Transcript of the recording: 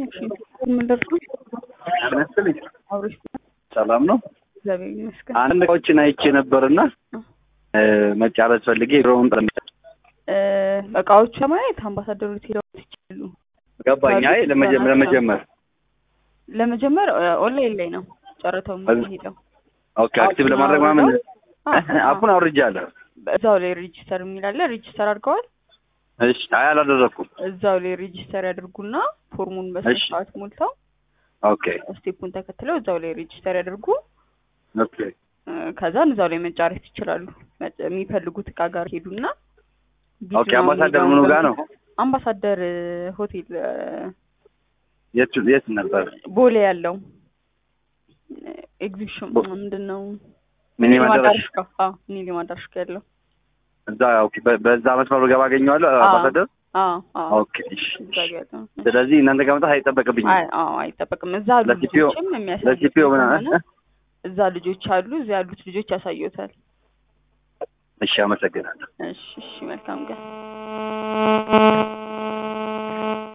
እሺ ምን ደርሶ ያነስልኝ አብሮሽ ሰላም ነው። እግዚአብሔር ይመስገን። አንድ እቃዎችን አይቼ ነበርና መጫረት ፈልጌ ሮውን እ እቃዎቹ ለማየት አምባሳደሩ ሄደው ይችላሉ። ገባኝ። አይ ለመጀመር ለመጀመር ለመጀመር ኦንላይን ላይ ነው ጨረታው የሚሄደው። ኦኬ አክቲቭ ለማድረግ ማምን አፑን አውርጃለሁ። እዛው ላይ ሬጂስተር የሚላለ ሬጂስተር አድርገዋል። እሺ አይ አላደረኩም። እዛው ላይ ሬጂስተር ያድርጉና ፎርሙን በስነ እሺ። ስርዓት ሞልተው ኦኬ ስቴፑን ተከትለው እዛው ላይ ሬጂስተር ያድርጉ። ኦኬ እ ከዛን እዛው ላይ መጫረት ይችላሉ። መ- የሚፈልጉት እቃ ጋር ሄዱና ኦኬ አምባሳደር ምኑ ጋር ነው? አምባሳደር ሆቴል እ፣ የት የት ነበር? ቦሌ ያለው ኤግዚቢሽን ቦ- ምንድን ነው? ሚኒማ አዳራሽ አዳራሽ ጋር አዎ፣ ሚኒማ አዳራሽ ጋር ያለው እዛ ኦኬ በ- በዛ መስመሩ ገባ አገኘዋለሁ አዎ። አምባሳደር አዎ አዎ ኦኬ እሺ እዛ ጋር ያለው ስለዚህ እናንተ ጋር መምጣት አይጠበቅብኝም አይ አዎ አይጠበቅም። እዛ ያሉ ለሲፒኦ ልጆችም የሚያሳዩት ለሲፒኦ ምናምን ከሆነ እዛ ልጆች አሉ። እዛ ያሉት ልጆች ያሳዩታል። እሺ አመሰግናለሁ እሺ እሺ፣ መልካም ቀን